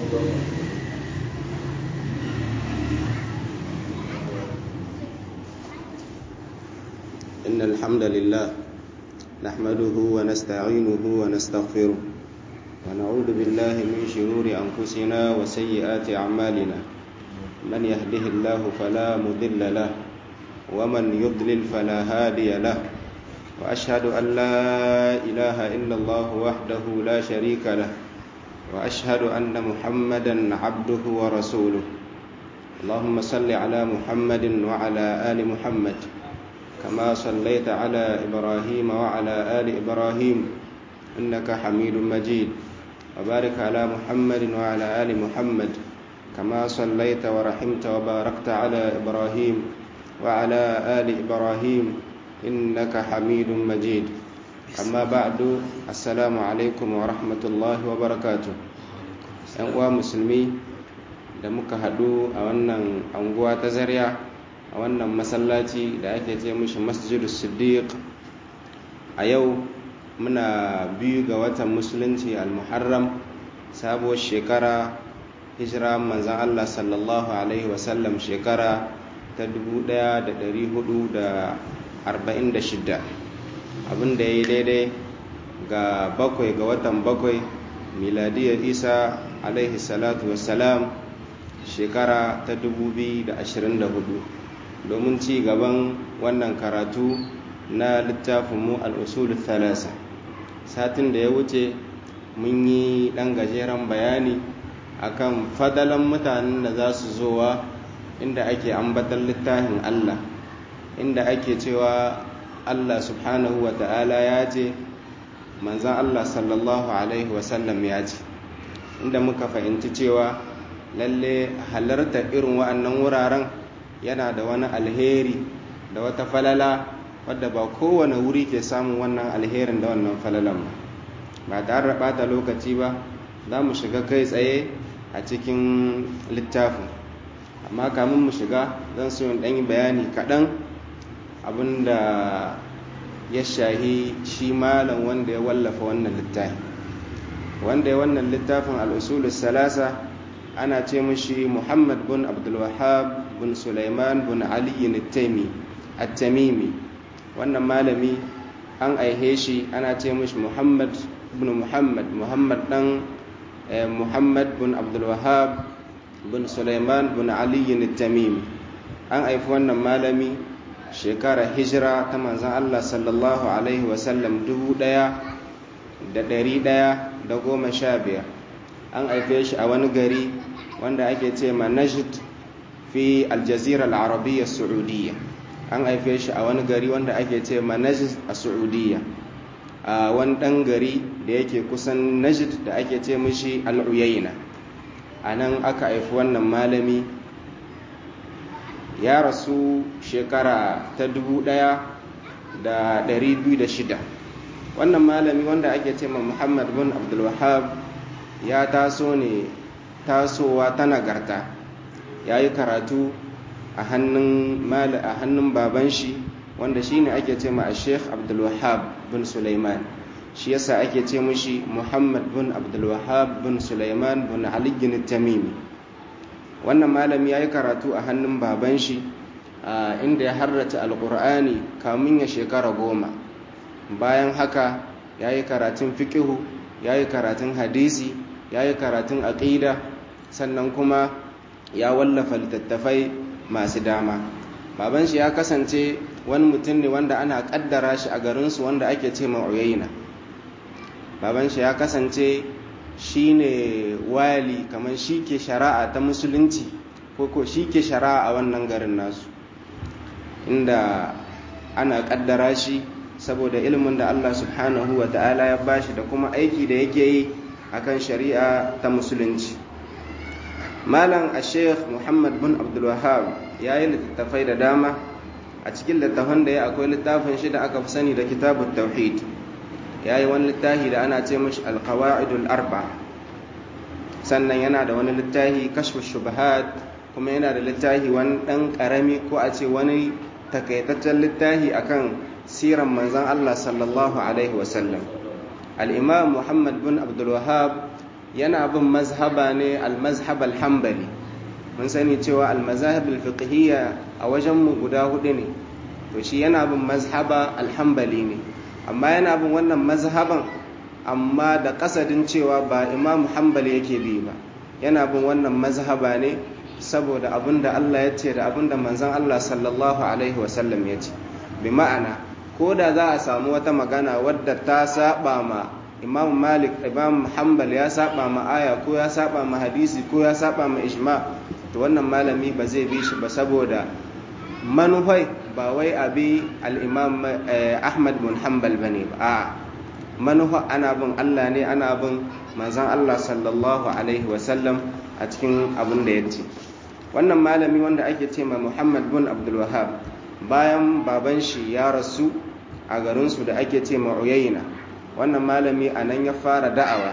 إن الحمد لله نحمده ونستعينه ونستغفره ونعوذ بالله من شرور أنفسنا وسيئات أعمالنا من يهده الله فلا مضل له ومن يضلل فلا هادي له وأشهد أن لا إله إلا الله وحده لا شريك له وأشهد أن محمدا عبده ورسوله اللهم صل على محمد وعلى آل محمد كما صليت على إبراهيم وعلى آل إبراهيم إنك حميد مجيد وبارك على محمد وعلى آل محمد كما صليت ورحمت وباركت على إبراهيم وعلى آل إبراهيم إنك حميد مجيد أما بعد السلام عليكم ورحمة الله وبركاته ‘yan musulmi da muka haɗu a wannan anguwa ta zariya a wannan masallaci da ake ce mishi masjidus siddiq a yau muna biyu ga watan musulunci al-muharram sabuwar shekara hijira manzan allah sallallahu alaihi wasallam shekara ta 1446 abinda ya yi daidai ga bakwai ga watan bakwai miladiyar isa alaihi salatu wassalam shekara ta 2024 domin ci gaban wannan karatu na littafinmu al'usul thalasa satin da ya wuce mun yi ɗan gajeren bayani akan fadalan mutanen da za su zowa inda ake ambatan littafin Allah inda ake cewa Allah subhanahu wa ta'ala ya ce manzan Allah sallallahu Alaihi wasallam ya ce inda muka fahimci cewa lalle halarta irin wa'annan wuraren yana da wani alheri da wata falala wadda ba kowane wuri ke samun wannan alherin da wannan falalan ba ba tare da bata lokaci ba za mu shiga kai tsaye a cikin littafin amma kamun mu shiga zan so in yi bayani kaɗan abinda ya shahi shi malam wanda ya wallafa wannan littafi wanda ya wannan littafin al'usulun salasa ana ce mashi muhammad bin abdulwahab bin sulaiman bin aliyu at-tamimi wannan malami an aihe shi ana ce mashi muhammad bin muhammad muhammad dan muhammad bin abdulwahab bin sulaiman bin aliyu at-tamimi an haifi wannan malami shekara hijira ta manzan allah sallallahu alaihi wasallam dubu daya da dari daya da goma sha biyar an haife shi a wani gari wanda ake ce ma najd fi aljazira al'arabiyya saudiya an haife shi a wani gari wanda ake ce ma najd a saudiya a wani ɗan gari da yake kusan najd da ake ce mishi al'uyaina a nan aka haifi wannan malami ya rasu shekara ta dubu ɗaya da ɗari biyu da shida wannan malami wanda ake ce ma muhammad bin abdulwahab ya taso ne tasowa ta nagarta ya yi karatu a hannun a hannun baban shi wanda shi ne ake ce ma a sheikh abdulwahab bin suleiman shi yasa ake ce mushi muhammad bin abdulwahab bin suleiman bin aliyin tamimi wannan malami ya yi karatu a hannun baban shi inda ya harrata alkur'ani kamun ya shekara goma bayan haka ya yi karatun fikihu ya yi karatun hadisi ya yi karatun aƙida sannan kuma ya wallafa littattafai masu dama baban shi ya kasance wani mutum ne wanda ana ƙaddara shi a garinsu wanda ake ce ma'uyayina baban shi ya kasance shi ne wali kamar shi ke shari'a ta musulunci ko ko shi ke shari'a a wannan garin nasu inda ana ƙaddara shi saboda ilimin da Allah subhanahu wa ta'ala ya bashi da kuma aiki da yake yi akan shari'a ta musulunci malam a sheikh muhammad bin abdulwahab ya yi littattafai da dama a cikin littattafan da ya akwai littafin shi da aka fi sani da kitabun tauhid ya yi wani littafi da ana ce mashi alkawa'idul arba sannan yana da wani littafi kashfu shubahat kuma yana da littafi wani ɗan ƙarami ko a ce wani takaitaccen littafi akan siran manzan Allah sallallahu alaihi wasallam al'imam muhammad bin abdulwahab yana bin mazhaba ne al-mazhab al-hanbali mun sani cewa al-mazahib al-fiqhiyya a wajen mu guda hudu ne to shi yana bin mazhaba al-hanbali ne amma yana bin wannan mazhaban amma da kasadin cewa ba imam hanbali yake bi ba yana bin wannan mazhaba ne saboda abinda Allah ya ce da abinda manzon Allah sallallahu alaihi wasallam ya ce bi ma'ana ko da za a samu wata magana wadda ta saba ma imam malik imam hanbal ya saba ma aya ko ya saba ma hadisi ko ya saba ma ijma to wannan malami ba zai bi shi ba saboda manufai ba wai abi al-imam ahmad bin hanbal bane ba a manufa ana bin Allah ne ana bin manzon Allah sallallahu alaihi wasallam a cikin abin da ya ce wannan malami wanda ake ce ma muhammad bin abdul wahab bayan baban shi ya rasu a garinsu da ake ce ma uyayna wannan malami a nan ya fara da'awa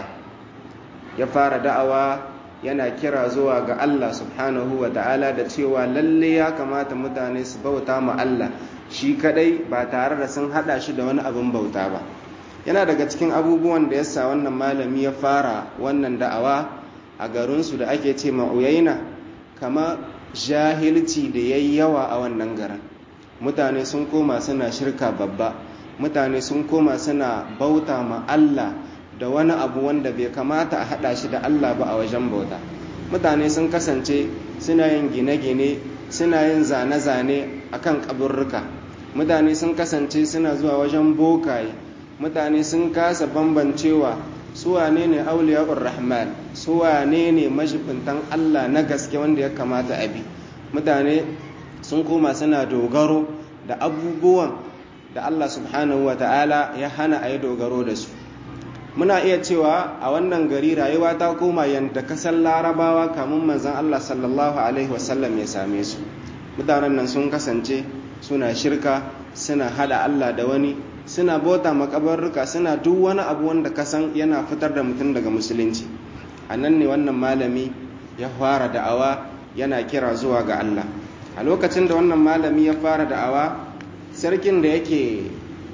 ya fara da'awa yana kira zuwa ga Allah subhanahu wa ta'ala da cewa lalle ya kamata mutane su bauta ma Allah shi kadai ba tare da sun hada shi da wani abin bauta ba yana daga cikin abubuwan da yasa wannan malami ya fara wannan da'awa a garinsu da ake ce ma uyayna kama jahilci da yayi yawa a wannan garin mutane sun koma suna shirka babba mutane sun koma suna bauta ma Allah da wani abu wanda bai kamata a haɗa shi da Allah ba a wajen bauta mutane sun kasance suna yin gine-gine suna yin zane-zane a kan ƙaburruka mutane sun kasance suna zuwa wajen bokaye mutane sun kasa bambancewa su wane ne auliya'ur rahman su wane ne mashibintan Allah na gaske wanda ya kamata a bi mutane sun koma suna dogaro da abubuwan da Allah subhanahu wa ta'ala ya hana a yi dogaro da su muna iya cewa a wannan gari rayuwa ta koma yadda kasan larabawa kamun manzan Allah sallallahu alaihi wasallam ya same su mutanen nan sun kasance suna shirka suna hada Allah da wani suna bauta makabarruka suna duk wani abu wanda kasan yana fitar da mutum daga musulunci a nan ne wannan malami ya fara da'awa yana kira zuwa ga Allah a lokacin da wannan malami ya fara da'awa sarkin da yake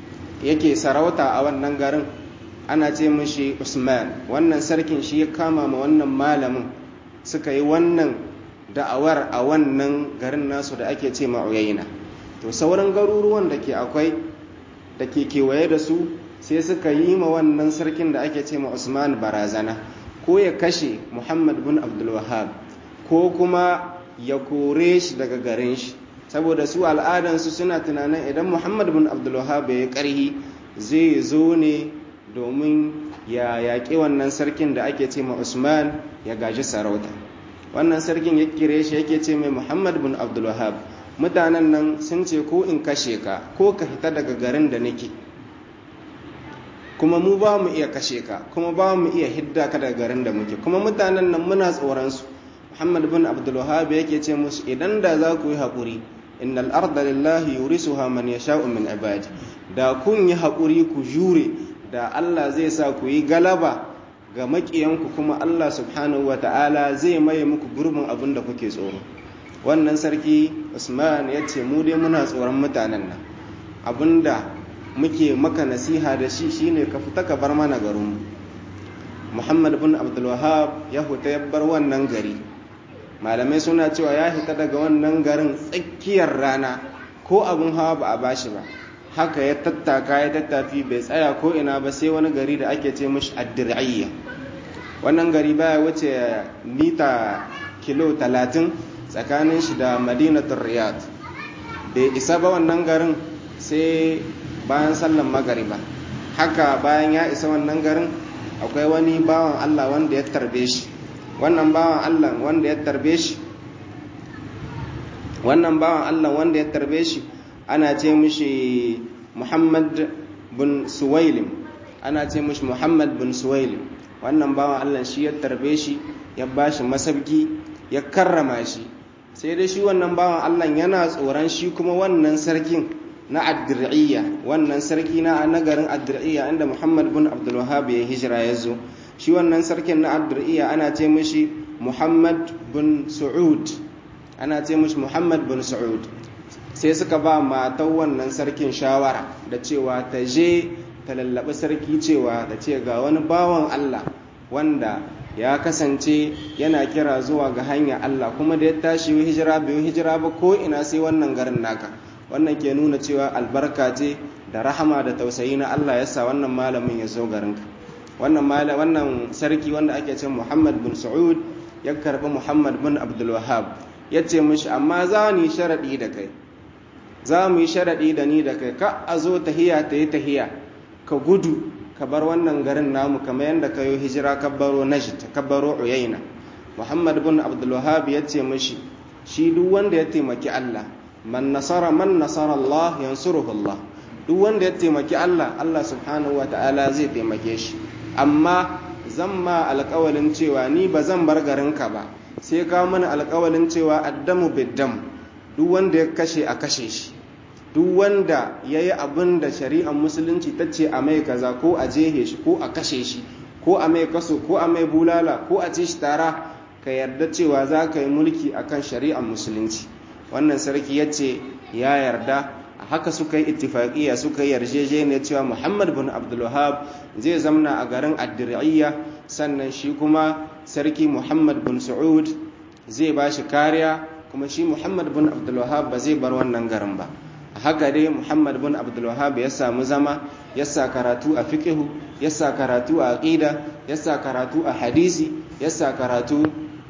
yake sarauta a wannan garin ana ce mishi usman wannan sarkin shi ya kama ma wannan malamin suka yi wannan da'awar a wannan garin nasu da ake ce ma'uyayina to sauran garuruwan da ke akwai da ke kewaye da su sai suka yi ma wannan sarkin da ake ce ma usman barazana ko ya kashe muhammad bin abdulwahab ko kuma ya kore shi daga garin shi saboda su al'adansu suna tunanin idan muhammad bin abdulwahab ya yi ƙarhi zai zo ne domin ya yaƙi wannan sarkin da ake ce ma usman ya gaji sarauta wannan sarkin ya kire shi yake ce mai muhammad bin abdulwahab mutanen nan sun ce ko in kashe ka ko ka fita daga garin da nake kuma mu ba mu iya kashe ka kuma ba mu iya hidda ka daga garin da muke kuma mutanen nan muna tsoron su muhammad bin abdulwahab yake ce musu idan da za ku yi haƙuri innal arda lillahi yurisuha man yasha'u min ibadi da kun yi haƙuri ku jure da Allah zai sa ku yi galaba ga maƙiyanku kuma Allah subhanahu wa ta'ala zai maye muku gurbin abin da kuke tsoro wannan sarki usman ya ce mu dai muna tsoron mutanen nan abinda muke maka nasiha da shi shine ka fita ka bar mana garinmu muhammad bin abdulwahab ya huta ya bar wannan gari malamai suna cewa ya hita daga wannan garin tsakiyar rana ko abin hawa ba a bashi ba haka ya tattaka ya tattafi bai tsaya ko ina ba sai wani gari da ake ce mashi addir'iyya wannan gari baya wuce mita kilo talatin tsakanin shi da madinatul riyad bai isa ba wannan garin sai bayan sallan magariba haka bayan ya isa wannan garin akwai wani bawan allah wanda ya tarbe shi wannan bawan allah wanda ya tarbe shi wannan bawan allah wanda ya tarbe shi ana ce mishi muhammad bin suwailim ana ce mishi muhammad bin suwailim wannan bawan allah shi ya tarbe shi ya ba shi masabki ya karrama shi sai dai shi wannan bawan allah yana tsoron shi kuma wannan sarkin na addir'iyya wannan sarki na nagarin addir'iyya inda muhammad bin abdulwahab ya hijira ya zo shi wannan sarkin na addir'iyya ana ce mishi muhammad bin su'ud ana ce mishi muhammad bin su'ud sai suka ba matan wannan sarkin shawara da cewa ta je ta lallaɓi sarki cewa da ce ga wani bawan Allah wanda ya kasance yana kira zuwa ga hanya Allah kuma da ya tashi hijira bai hijira ba ko ina sai wannan garin naka wannan ke nuna cewa albarka ce da rahama da tausayi na Allah ya sa wannan malamin ya zo garinka wannan wannan sarki wanda ake ce Muhammad bin Saud ya karbi Muhammad bin Abdul Wahhab ya ce mishi amma za ni sharadi da kai za mu yi sharaɗi da ni da kai ka a zo tahiya ta yi tahiya ka gudu ka bar wannan garin namu kamar yadda ka yi hijira ka baro najd ka baro uyaina muhammad bin abdulwahab ya ce mashi shi duk wanda ya taimaki allah man nasara man nasara allah yansuruhu allah duk wanda ya taimaki allah allah subhanahu wa ta'ala zai taimake shi amma zan ma alƙawalin cewa ni ba zan bar garinka ba sai ka mana alƙawalin cewa addamu biddam duk wanda ya kashe a kashe shi duk wanda ya yi abin da shari'ar musulunci ta ce a mai kaza ko a jehe shi ko a kashe shi ko a mai kaso ko a mai bulala ko a ce shi tara ka yarda cewa za ka yi mulki akan shari'ar musulunci wannan sarki ya ce ya yarda a haka suka yi ittifaƙiya suka yi yarjejeniya cewa muhammad bin abdulwahab zai zamna a garin addir'iyya sannan shi kuma sarki muhammad bin su'ud zai ba shi kariya kuma shi muhammad bin abdulwahab ba zai bar wannan garin ba a haka dai muhammad bin abdulwahab ya samu zama ya sa karatu a fiqihu ya sa karatu a aqida ya sa karatu a hadisi ya sa karatu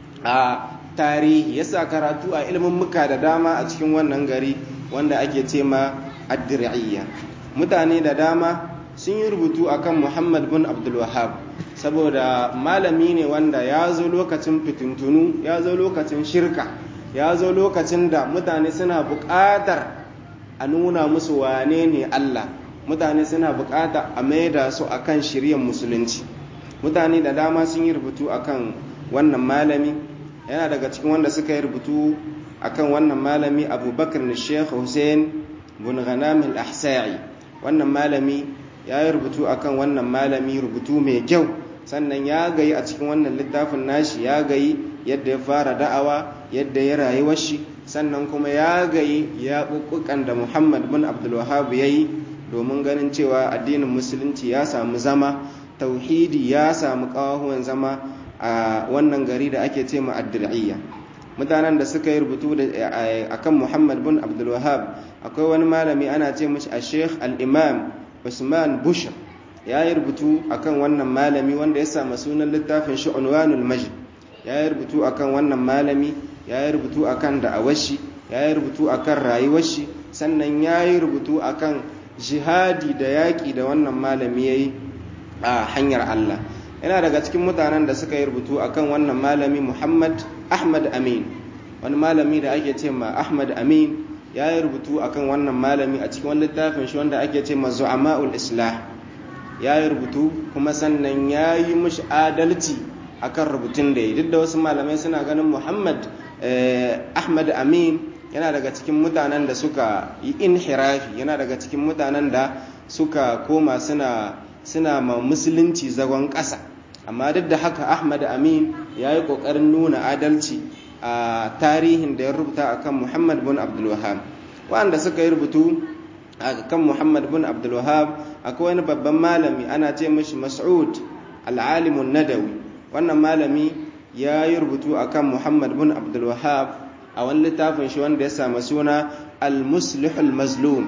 a tarihi ya sa karatu a ilimin muka da dama a cikin wannan gari wanda ake ce ma addir'iyya mutane da dama sun yi rubutu akan muhammad bin abdulwahab saboda malami ne wanda ya zo lokacin fitintunu ya zo lokacin shirka ya zo lokacin da mutane suna buƙatar a nuna musu wane ne Allah mutane suna buƙata a maida su akan shiryan musulunci mutane da dama sun yi rubutu akan wannan malami yana daga cikin wanda suka yi rubutu akan wannan malami abubakar na sheikh hussein bin ghanam al-ahsa'i wannan malami ya yi rubutu akan wannan malami rubutu mai kyau sannan ya gayi a cikin wannan littafin nashi ya gayi yadda ya fara da'awa yadda ya rayuwar shi sannan kuma ya gayi ya ƙuƙuƙan da muhammad bin abdulwahab ya yi domin ganin cewa addinin musulunci ya samu zama tauhidi ya samu ƙawahuwan zama a wannan gari da ake ce ma addir'iyya mutanen da suka yi rubutu a kan muhammad bin abdulwahab akwai wani malami ana ce mashi a sheikh al-imam usman bushr ya yi rubutu akan wannan malami wanda ya samu sunan littafin shi unwanul majd ya yi rubutu akan wannan malami ya yi rubutu akan da'awashi ya yi rubutu akan rayuwar shi sannan ya yi rubutu akan jihadi da yaƙi da wannan malami ya yi a hanyar Allah yana daga cikin mutanen da suka yi rubutu akan wannan malami Muhammad Ahmad Amin wani malami da ake ce ma Ahmad Amin ya yi rubutu akan wannan malami a cikin wani littafin shi wanda ake ce ma Zu'ama'ul Islah ya yi rubutu kuma sannan ya yi mushi adalci akan rubutun da ya duk da wasu malamai suna ganin Muhammad Ahmad Amin yana daga cikin mutanen da suka yi inhirafi yana daga cikin mutanen da suka koma suna suna ma musulunci zagon ƙasa amma duk da haka ahmad amin ya yi ƙoƙarin nuna adalci a tarihin da ya rubuta akan muhammad bin abdulwahab waɗanda suka yi rubutu a kan muhammad bin abdulwahab akwai wani babban malami ana ce mashi mas'ud al'alimun nadawi wannan malami ya yi rubutu akan muhammad bin abdulwahab a wani littafin shi wanda ya samu suna al-muslihul mazlum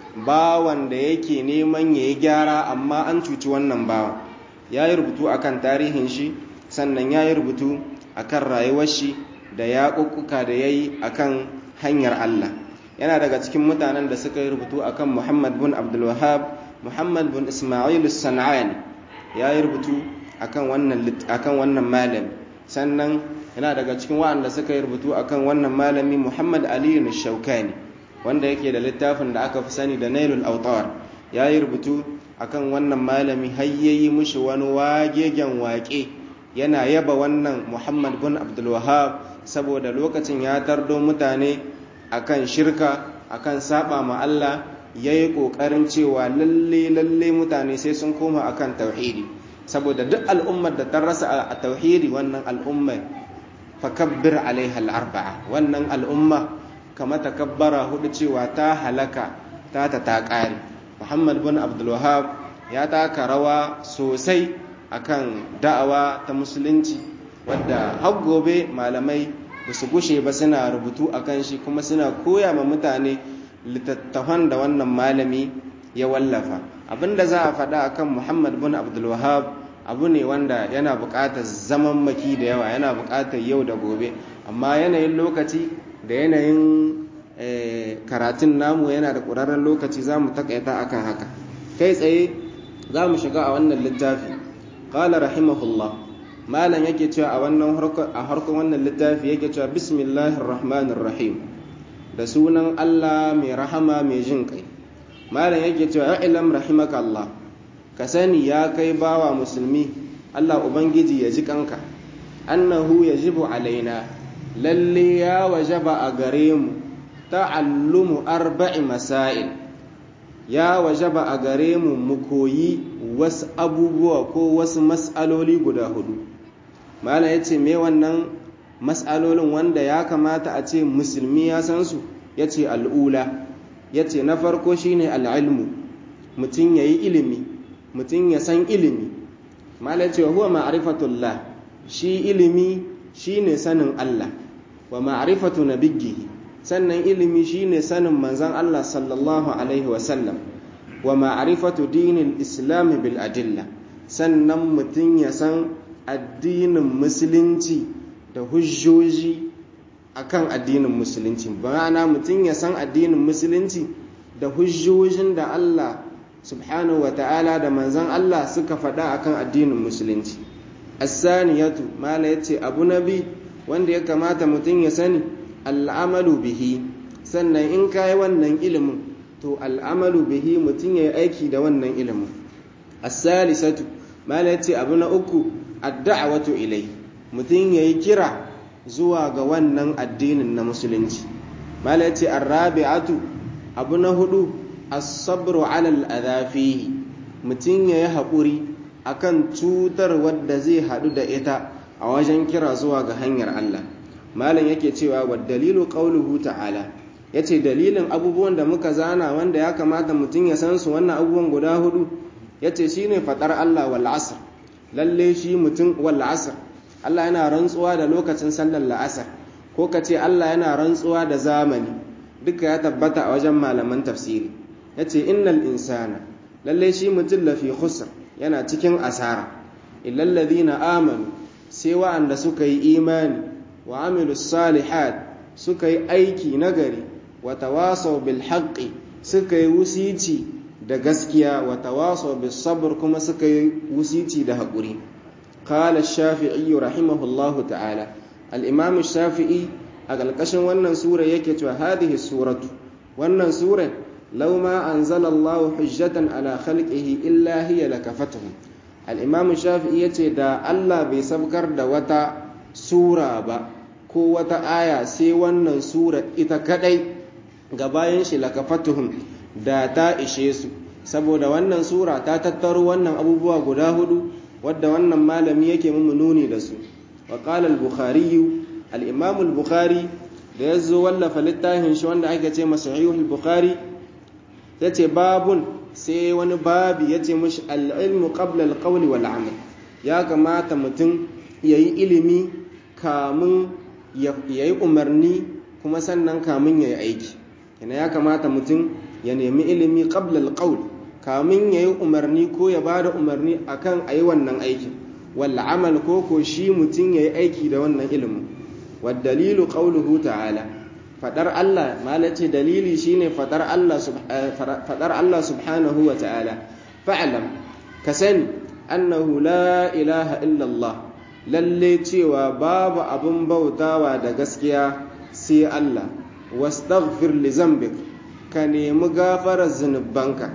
bawan da yake neman ya yi gyara amma an cuci wannan bawan ya yi rubutu akan tarihin shi sannan ya yi rubutu akan rayuwar shi da ya ƙuƙuka da ya yi akan hanyar Allah yana daga cikin mutanen da suka yi rubutu akan Muhammad bin Abdulwahab Muhammad bin Ismail Sana'ani ya yi rubutu akan wannan akan wannan malami sannan yana daga cikin waɗanda suka yi rubutu akan wannan malami Muhammad Aliyu Shaukani wanda yake da littafin da aka fi sani da Nailul Awtar ya yi rubutu akan wannan malami har yayi mushi wani wagegen waƙe yana yaba wannan Muhammad bin Abdul Wahhab saboda lokacin ya tardo mutane akan shirka akan saba ma Allah yayi kokarin cewa lalle lalle mutane sai sun koma akan tauhidi saboda duk al'ummar da ta rasa a tauhidi wannan al'ummar fakabbir alaiha al-arba'a wannan al'umma kama takabbara hudu cewa ta halaka ta ta ta ƙare muhammad bin abdulwahab ya taka rawa sosai akan da'awa ta musulunci wadda har gobe malamai ba su gushe ba suna rubutu akan shi kuma suna koya ma mutane littattafan da wannan malami ya wallafa abinda za a faɗa akan muhammad bin abdulwahab abu ne wanda yana buƙatar zaman maki da yawa yana buƙatar yau da gobe amma yanayin lokaci da yanayin karatun namu yana da ƙurarren lokaci za mu taƙaita akan haka kai tsaye za mu shiga a wannan littafi ƙala rahimahullah malam yake cewa a wannan a harkon wannan littafi yake cewa bismillahir rahmanir rahim da sunan Allah mai rahama mai jin kai malam yake cewa ilam rahimaka Allah ka sani ya kai bawa musulmi Allah ubangiji ya ji kanka annahu yajibu alaina lalle ya wajaba a gare mu ta'allumu arba'i masail ya wajaba a gare mu mu koyi wasu abubuwa ko wasu mas'aloli guda hudu malam yace me wannan mas'alolin wanda ya kamata a ce musulmi ya san su yace al'ula yace na farko shine al'ilmu mutum yayi ilimi mutum ya san ilimi malam yace huwa ma'rifatullah shi ilimi shine sanin Allah wa ma'rifatu nabiyhi sannan ilimi shine sanin manzon Allah sallallahu alaihi wa sallam wa ma'rifatu dinil islam bil adilla sannan mutum ya san addinin musulunci da hujjoji akan addinin musulunci ma'ana mutum ya san addinin musulunci da hujjojin da Allah subhanahu wa ta'ala da manzan Allah suka faɗa akan addinin musulunci as-saniyatu mala yace abu nabi wanda ya kamata mutum ya sani al'amalu bihi sannan in kai wannan ilimin to al'amalu bihi mutum ya yi aiki da wannan ilimin as-salisatu mala yace abu na uku ad-da'watu ilai mutum ya yi kira zuwa ga wannan addinin na musulunci mala yace ar-rabi'atu abu na hudu as-sabru 'ala al fihi mutum ya yi haƙuri akan cutar wadda zai haɗu da ita a wajen kira zuwa ga hanyar Allah malam yake cewa wa dalilu qauluhu ta'ala yace dalilin abubuwan da muka zana wanda ya kamata mutum ya san su wannan abubuwan guda hudu yace shine fadar Allah wal asr lalle shi mutum wal asr Allah yana rantsuwa da lokacin sallar la'asar ko kace Allah yana rantsuwa da zamani duka ya tabbata a wajen malaman tafsiri yace innal insana lalle shi mutum lafi khusr yana cikin asara illal ladina amanu sai wa'anda suka yi imani wa amilus salihat suka yi aiki nagari wa tawasaw bil haqqi suka yi wusici da gaskiya wa tawasaw bis sabr kuma suka yi wusici da haƙuri qala ash-shafi'i rahimahullahu ta'ala al-imam ash-shafi'i a ƙarƙashin wannan sura yake cewa hadhihi suratu wannan sura law ma anzala Allahu hujjatan ala khalqihi illa hiya lakafatuhum al-imam ash-shafi'i yace da Allah bai sabkar da wata sura ba ko wata aya sai wannan sura ita kadai ga bayan shi lakafatuhum da ta ishe su saboda wannan sura ta tattaro wannan abubuwa guda hudu wadda wannan malami yake mun nuni da su wa qala al-bukhari al-imam al-bukhari da yazo wallafa littafin shi wanda ake ce masa sahih al-bukhari yace babun sai wani babi yace mishi al-ilmu qabla al-qawli wal amal ya kamata mutum yayi ilimi kamun yayi umarni kuma sannan kamun yayi aiki yana ya kamata mutum ya nemi ilimi qabla al-qawl kamin ya yi umarni ko ya ba da umarni akan a yi wannan aikin walla amal ko ko shi mutum ya yi aiki da wannan ilimin dalilu qauluhu ta'ala fadar Allah malace dalili shine fadar Allah fadar Allah subhanahu wa ta'ala fa'lam ka sani annahu la ilaha illa Allah lalle cewa babu abun bautawa da gaskiya sai Allah wastaghfir li zambik ka nemi gafarar zunubanka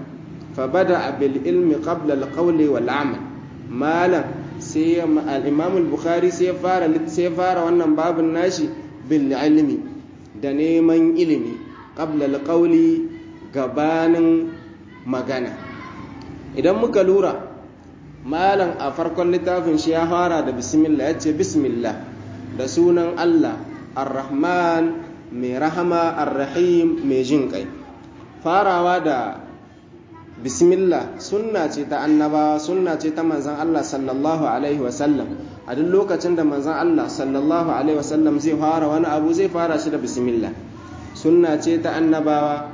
فبدأ بالعلم قبل القول والعمل مالا سي الإمام البخاري سيفار سيفار wannan babun nashi bil ilmi da neman ilimi qabla alqawli gabanin magana idan muka lura malam a farkon littafin shi ya fara da bismillah yace bismillah da sunan Allah ar-rahman mai rahama ar-rahim mai jin kai farawa da bismillah sunna ce ta annabawa sunna ce ta manzan Allah sallallahu alaihi wasallam a duk lokacin da manzan Allah sallallahu alaihi wasallam zai fara wani abu zai fara shi da bismillah sunna ce ta annabawa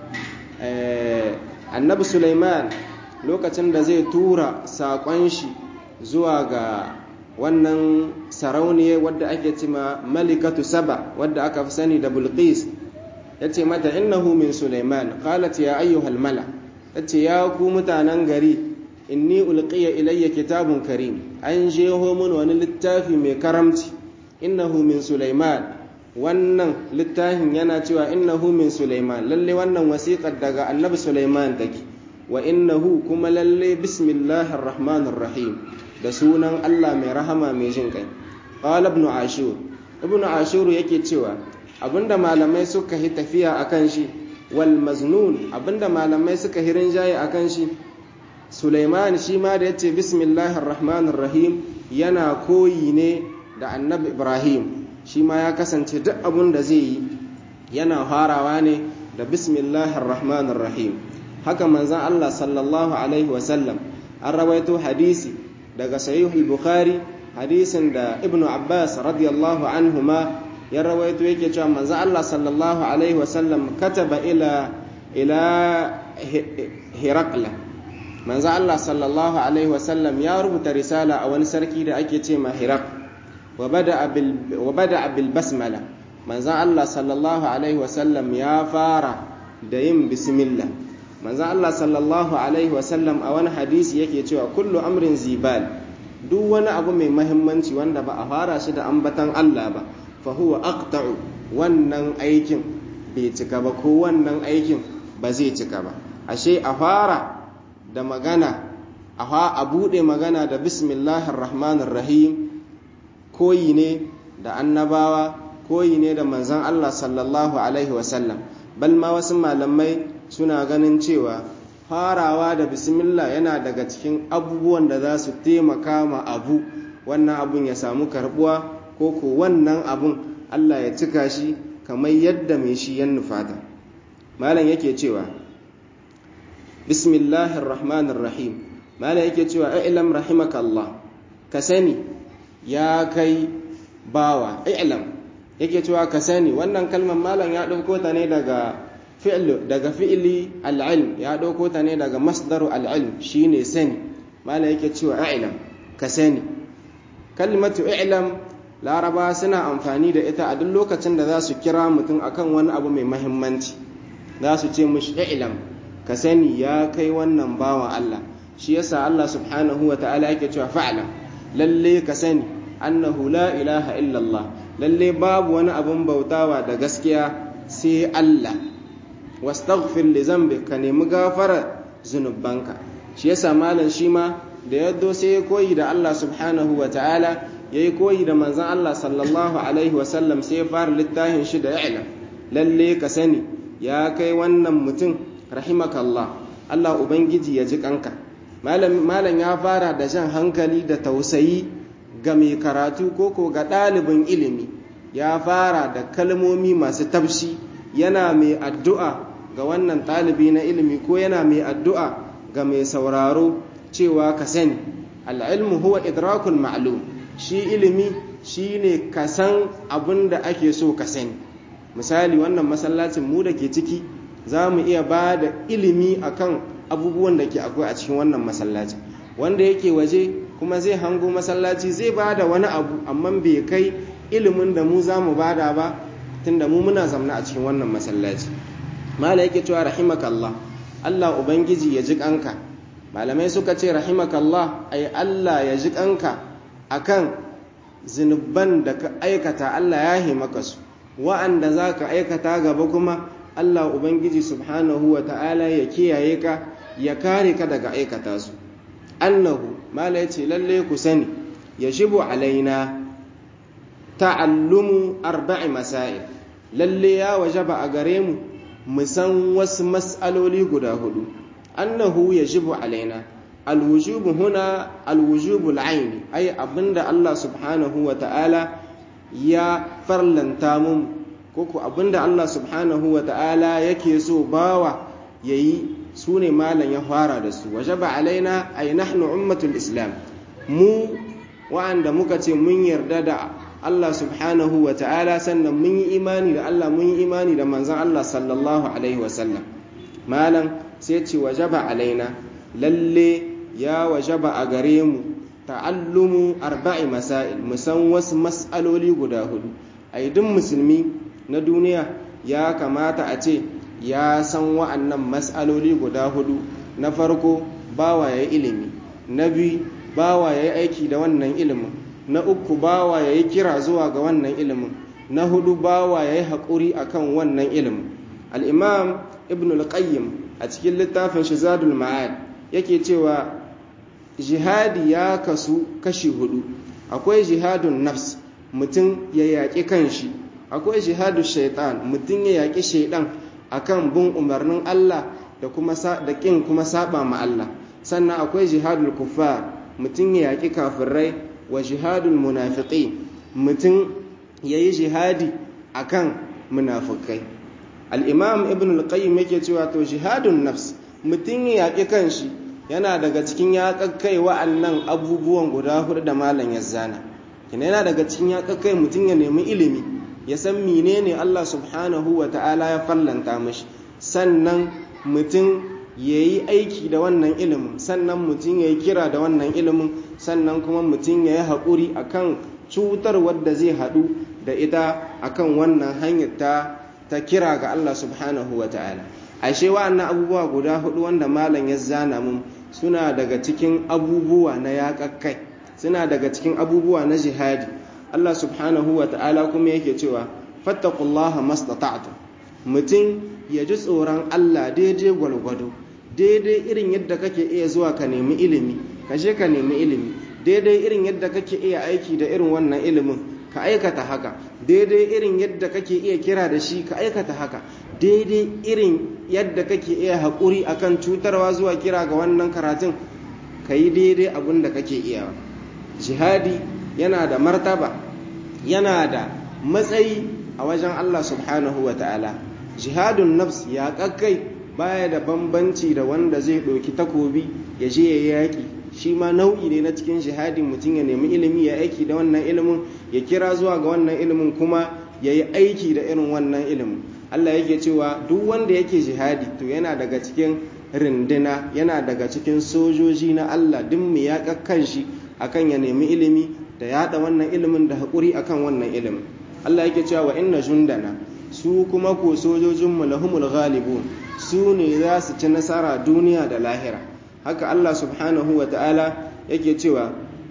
annabi Sulaiman lokacin da zai tura saƙon shi zuwa ga wannan sarauniya wadda ake cima malikatu saba wadda aka fi sani da bulqis ya ce mata innahu min Sulaiman qalat ya ayyuhal mala ta ce ya ku mutanen gari inni ulqiya ilayya kitabun karim an jeho mun wani littafi mai karamci innahu min sulaiman wannan littafin yana cewa innahu min sulaiman lalle wannan wasiƙar daga annabi sulaiman take wa innahu kuma lalle bismillahir rahmanir rahim da sunan Allah mai rahama mai jin kai qala ibn ashur ibn ashur yake cewa abinda malamai suka yi tafiya akan shi wal maznun abinda malamai suka hirin jaye akan shi Sulaiman shi ma da yace bismillahir rahmanir rahim yana koyi ne da annabi Ibrahim shi ma ya kasance duk abin da zai yi yana farawa ne da bismillahir rahmanir rahim haka manzon Allah sallallahu alaihi wasallam an rawaito hadisi daga sahih al-bukhari hadisin da ibnu abbas radiyallahu anhuma ya rawaito yake cewa manzo Allah sallallahu alaihi wasallam kataba ila ila Hirakla manzo Allah sallallahu alaihi wasallam ya rubuta risala a wani sarki da ake ce ma Hirak wa bada bil wa bada bil basmala manzo Allah sallallahu alaihi wasallam ya fara da yin bismillah manzo Allah sallallahu alaihi wasallam a wani hadisi yake cewa kullu amrin zibal duk wani abu mai mahimmanci wanda ba a fara shi da ambatan Allah ba fahuwa aqta'u wannan aikin bai cika ba ko wannan aikin ba zai cika ba ashe a fara da magana a buɗe magana da bismillahir rahmanir rahim koyi ne da annabawa koyi ne da manzon Allah sallallahu alaihi wasallam bal ma wasu malamai suna ganin cewa farawa da bismillah yana daga cikin abubuwan da za su taimaka ma abu wannan abun ya samu karbuwa ko ko wannan abun Allah ya cika shi kamar yadda mai shi ya nufata malam yake cewa bismillahir rahmanir rahim malam yake cewa i'lam rahimaka Allah ka sani ya kai bawa i'lam yake cewa ka sani wannan kalmar malam ya dauko ta ne daga fi'l daga fi'li al-ilm ya dauko ta ne daga masdaru al-ilm shine sani malam yake cewa i'lam ka sani kalmatu i'lam laraba suna amfani da ita a duk lokacin da za su kira mutum akan wani abu mai mahimmanci za su ce mushi i'lam ka sani ya kai wannan bawan Allah shi yasa Allah subhanahu wa ta'ala yake cewa fa'lam lalle ka sani annahu la ilaha illallah lalle babu wani abun bautawa da gaskiya sai Allah wastaghfir li zambi ka nemi gafara zunubanka shi yasa malam shi ma da yaddo sai ya koyi da Allah subhanahu wa ta'ala ya yi koyi da manzan Allah sallallahu Alaihi wasallam sai ya fara littafin shi da ya'ila lalle ka sani ya kai wannan mutum rahimakallah Allah Ubangiji ya ji kanka malam ya fara da jan hankali da tausayi ga mai karatu koko ga ɗalibin ilimi ya fara da kalmomi masu tafshi yana mai addu'a ga wannan ɗalibi na ilimi ko yana mai addu'a ga mai sauraro cewa ka sani al'ilmu huwa idrakul ma'lum shi ilimi shi ne ka san abin da ake so ka sani misali wannan masallacin mu da ke ciki za mu iya ba da ilimi akan abubuwan da ke akwai a cikin wannan masallacin wanda yake waje kuma zai hango masallaci zai ba da wani abu amma bai kai ilimin da mu za mu bada ba tunda mu muna zamna a cikin wannan masallaci mala yake cewa rahimakallah Allah ubangiji ya ji kanka malamai suka ce rahimakallah ai Allah ya ji kanka akan zunuban da ka aikata Allah ya maka su wa'anda za ka aikata gaba kuma Allah ubangiji subhanahu wa ta'ala ya kiyaye ka ya kare ka daga aikata su annahu mala ya ce lalle ku sani ya shibu alaina ta'allumu arba'i masail lalle ya wajaba a gare mu mu san wasu mas'aloli guda hudu annahu yajibu alaina alwujubu huna alwujubu al'aini ai abinda Allah subhanahu wa ta'ala ya farlanta mun koko abinda Allah subhanahu wa ta'ala yake so bawa yayi su ne malam ya fara da su wajaba alaina ay nahnu ummatul islam mu wa'anda muka ce mun yarda da Allah subhanahu wa ta'ala sannan mun yi imani da Allah mun yi imani da manzon Allah sallallahu alaihi wasallam malam sai ce wajaba alaina lalle ya wajaba a gare mu ta'allumu arba'i masail musan wasu mas'aloli guda hudu ai duk musulmi na duniya ya kamata a ce ya san wa'annan mas'aloli guda hudu na farko bawa ya ilimi na biyu bawa ya yi aiki da wannan ilimin na uku bawa ya yi kira zuwa ga wannan ilimin na hudu bawa ya yi haƙuri a kan wannan ilimin al'imam ibn al-qayyim a cikin littafin shizadul ma'ad yake cewa jihadi ya kasu kashi hudu akwai jihadun nafs mutum ya yaƙi kanshi akwai jihadun shaitan mutum ya yaƙi shaidan akan bin umarnin Allah da kuma da ƙin kuma saba ma Allah sannan akwai jihadul kuffar mutum ya yaƙi kafirai wa jihadul munafiqi mutum ya yi jihadi akan munafikai al-imam ibn al-qayyim yake cewa to jihadun nafs mutum ya yaƙi kanshi yana daga cikin yaƙaƙkai wa'annan abubuwan guda hudu da malam ya zana kina yana daga cikin yaƙaƙkai mutum ya nemi ilimi ya san menene Allah subhanahu wa ta'ala ya fallanta mashi sannan mutum ya yi aiki da wannan ilimin sannan mutum ya yi kira da wannan ilimin sannan kuma mutum ya yi haƙuri a kan cutar wadda zai haɗu da ita a kan wannan hanyar ta ta kira ga Allah subhanahu wa ta'ala ashe wa'annan abubuwa guda hudu wanda malam ya zana mun suna daga cikin abubuwa na yaƙaƙƙai suna daga cikin abubuwa na jihadi Allah subhanahu wa ta'ala kuma yake cewa fattakullaha mastata'tu mutum ya ji tsoron Allah daidai gwalgwado daidai irin yadda kake iya zuwa ka nemi ilimi ka je ka nemi ilimi daidai irin yadda kake iya aiki da irin wannan ilimin ka aikata haka daidai irin yadda kake iya kira da shi ka aikata haka daidai irin yadda kake iya haƙuri akan cutarwa zuwa kira ga wannan karatun ka yi daidai abin da kake iya jihadi yana da martaba yana da matsayi a wajen Allah subhanahu wa ta'ala jihadun nafs ya kakkai baya da bambanci da wanda zai ɗauki takobi ya je ya yaƙi shi ma nau'i ne na cikin jihadi mutum ya nemi ilimi ya aiki da wannan ilimin ya kira zuwa ga wannan ilimin kuma ya yi aiki da irin wannan ilimin Allah yake cewa duk wanda yake jihadi to yana daga cikin rindina yana daga cikin sojoji na Allah duk mu ya kakkan shi akan ya nemi ilimi da yada wannan ilimin da haƙuri akan wannan ilimin Allah yake cewa wa inna jundana su kuma ko sojojinmu lahumul ghalibun su ne za su ci nasara duniya da lahira haka Allah subhanahu wa ta'ala yake cewa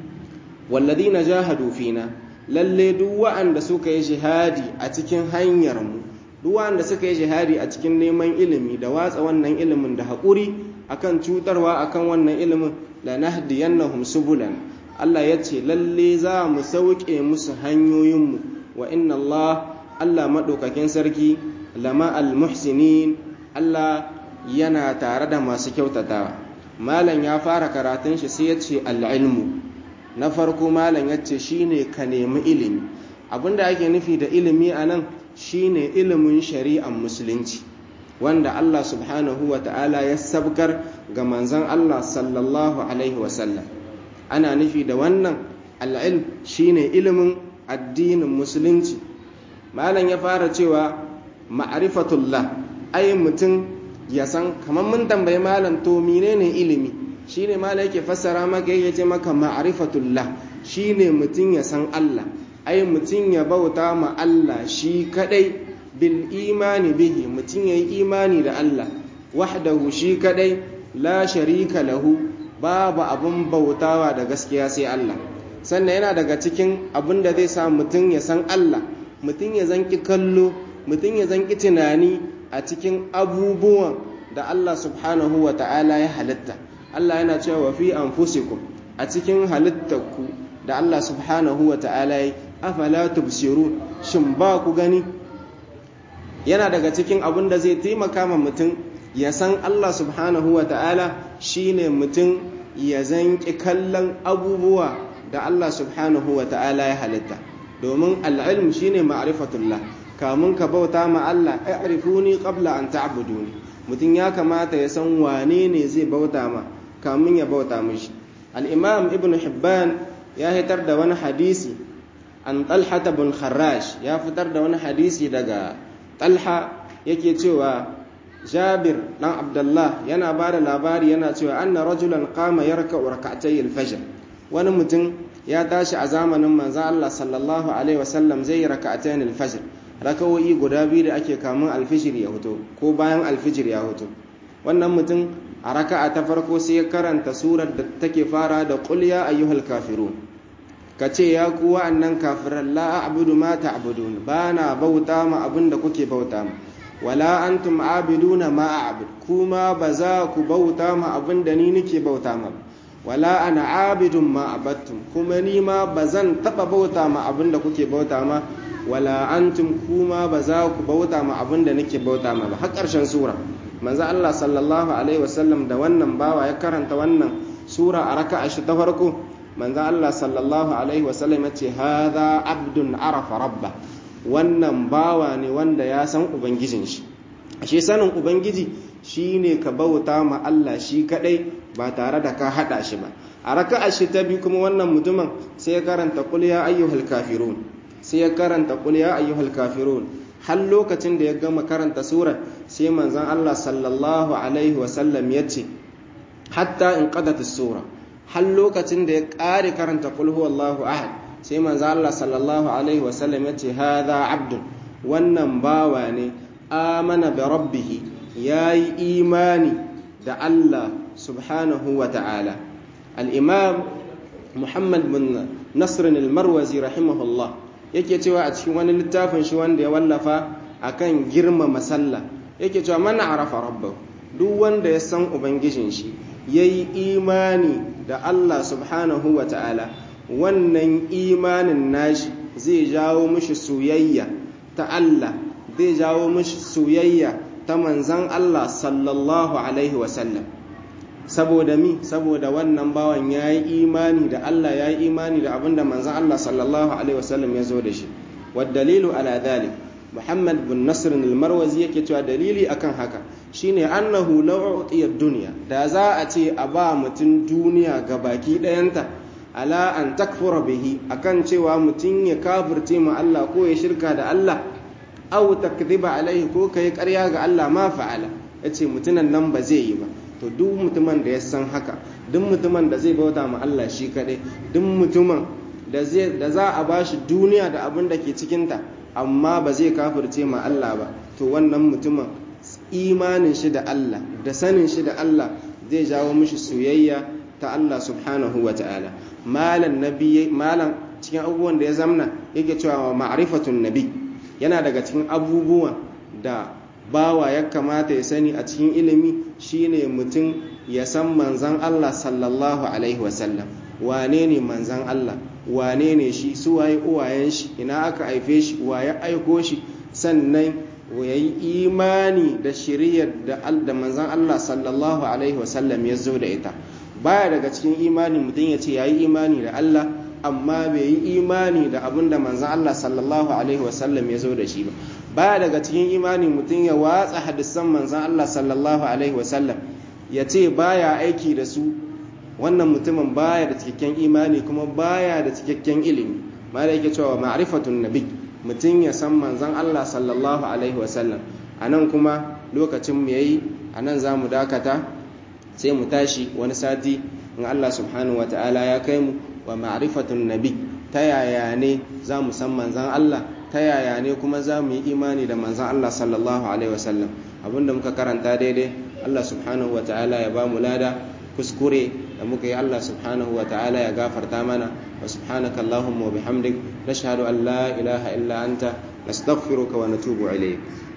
walladina jahadu fina lalle duk wa'anda suka yi jihadi a cikin hanyar mu duk wa'anda suka yi jihadi a cikin neman ilimi da watsa wannan ilimin da haƙuri akan cutarwa akan wannan ilimin lanahdiyannahum subulan Allah ya ce lalle za mu sauke musu hanyoyinmu wa inna Allah Allah maɗaukakin sarki lama al-muhsinin Allah yana tare da masu kyautatawa malam ya fara karatun shi sai ya ce al'ilmu na farko malam ya ce shine ka nemi ilimi abinda ake nufi da ilimi a nan shine ilimin shari'ar musulunci wanda Allah subhanahu wa ta'ala ya sabkar ga manzon Allah sallallahu alaihi wasallam ana nufi da wannan al'ilm shine ilimin addinin musulunci malam ya fara cewa ma'rifatullah ai mutum ya san kamar mun tambayi malam to menene ilimi shine malam yake fassara maka yake ce maka ma'rifatullah shine mutum ya san Allah ai mutum ya bauta ma Allah shi kadai bil imani bihi mutum yayi imani da Allah wahdahu shi kadai la sharika lahu babu abun bautawa da gaskiya sai Allah sannan yana daga cikin abin da zai sa mutum ya san Allah mutum ya zanki kallo mutum ya zanki tunani a cikin abubuwan da Allah subhanahu wa ta'ala ya halitta Allah yana cewa wa fi anfusikum a cikin halittarku da Allah subhanahu wa ta'ala ya afala tubsirun shin ba ku gani yana daga cikin abin da zai taimaka ma mutum ya san Allah subhanahu wa ta'ala shine mutum ya zanki kallon abubuwa da Allah subhanahu wa ta'ala ya halitta domin al'ilm shine ma'rifatullah kamun ka bauta ma Allah a'rifuni qabla an ta'buduni mutum ya kamata ya san wane ne zai bauta ma kamun ya bauta mishi al-imam ibn hibban ya hitar da wani hadisi an talhata bin kharrash ya fitar da wani hadisi daga talha yake cewa jabir dan abdullah yana ba da labari yana cewa anna rajulan qama yarka rak'atay al-fajr wani mutum ya tashi a zamanin manzo Allah sallallahu alaihi wasallam zai yi rak'atayn al-fajr rakawoyi guda biyu da ake kamun alfijir ya hoto ko bayan alfijir ya hoto wannan mutum a raka'a ta farko sai ya karanta surar da take fara da qul ya ayyuhal kafirun ka ce ya ku wa'annan kafiran la a'budu ma ta'budun ba na bauta ma abin da kuke bauta ma wala antum abiduna ma a'bud kuma ba za ku bauta ma abin da ni nake bauta ma wala ana abidun ma abattum kuma ni ma ba zan taba bauta ma abin da kuke bauta ma wala antum kuma ba za ku bauta ma abin da nake bauta ma ba har ƙarshen sura manzo Allah sallallahu alaihi wasallam da wannan bawa ya karanta wannan sura a raka'a shi ta farko manzo Allah sallallahu alaihi wasallam ya ce hadha abdun arafa rabba wannan bawa ne wanda ya san ubangijin shi ashe sanin ubangiji shine ka bauta ma Allah shi kadai ba tare da ka hada shi ba a raka'a shi ta bi kuma wannan mutumin sai ya karanta qul ya ayyuhal kafirun sai ya karanta qul ya ayyuhal kafirun har lokacin da ya gama karanta sura sai manzon Allah sallallahu alaihi wasallam ya ce hatta in qadat as-sura har lokacin da ya ƙare karanta qul huwallahu ahad sai manzo Allah sallallahu alaihi wasallam ya ce hadha abdun wannan bawa ne amana bi rabbih yayi imani da Allah subhanahu wa ta'ala al-imam Muhammad bin Nasr al-Marwazi rahimahullah yake cewa a cikin wani littafin shi wanda ya wallafa akan girmama sallah yake cewa man arafa rabbahu duk wanda ya san ubangijin shi yayi imani da Allah subhanahu wa ta'ala wannan imanin nashi zai jawo mishi soyayya ta Allah zai jawo mishi soyayya ta manzan Allah sallallahu alaihi wasallam saboda mi saboda wannan bawan ya yi imani da Allah ya yi imani da abinda manzan Allah sallallahu alaihi wasallam ya zo da shi dalilu ala dhalik Muhammad bin Nasr al-Marwazi yake cewa dalili akan haka shine annahu law utiya dunya da za a ce a ba mutum duniya ga baki ɗayanta ala an takfura bihi akan cewa mutum ya kafirce ma Allah ko ya shirka da Allah aw takdhiba alaihi ko kai ƙarya ga Allah ma fa'ala yace mutunan nan ba zai yi ba to duk mutumin da ya san haka duk mutumin da zai bauta ma Allah shi kadai duk mutumin da zai da za a bashi duniya da abin da ke cikin ta amma ba zai kafirce ma Allah ba to wannan mutumin imanin shi da Allah da sanin shi da Allah zai jawo mishi soyayya ta Allah subhanahu wa ta'ala malan nabi malan cikin abubuwan da ya zamna yake cewa ma'rifatun nabi yana daga cikin abubuwan da bawa ya kamata ya sani a cikin ilimi shine mutum ya san manzan Allah sallallahu alaihi wasallam wane ne manzan Allah wane ne shi su waye uwayen shi ina aka haife shi waye aiko shi sannan ya yi imani da shiriyar da manzan Allah sallallahu alaihi wasallam ya zo da ita baya daga cikin imani mutum ya ce ya yi imani da Allah amma bai yi imani da abin da manzan Allah sallallahu alaihi wasallam ya zo da shi ba baya daga cikin imani mutum ya watsa hadisan manzan Allah sallallahu alaihi wasallam ya ce baya aiki da su wannan mutumin baya da cikakken imani kuma baya da cikakken ilimi ma da yake cewa ma'rifatun nabi mutum ya san manzan Allah sallallahu alaihi wasallam a nan kuma lokacin mu yayi a nan za mu dakata sai mu tashi wani sati in Allah subhanahu wa ta'ala ya kai mu wa ma'rifatun nabi ta yaya ne za mu san manzan Allah ta yaya ne kuma za mu yi imani da manzan Allah sallallahu alaihi wasallam abinda muka karanta daidai Allah subhanahu wa ta'ala ya ba mu lada kuskure da muka yi Allah subhanahu wa ta'ala ya gafarta mana wa subhanaka Allahumma wa bihamdik nashhadu an la ilaha illa anta nastaghfiruka wa natubu ilayk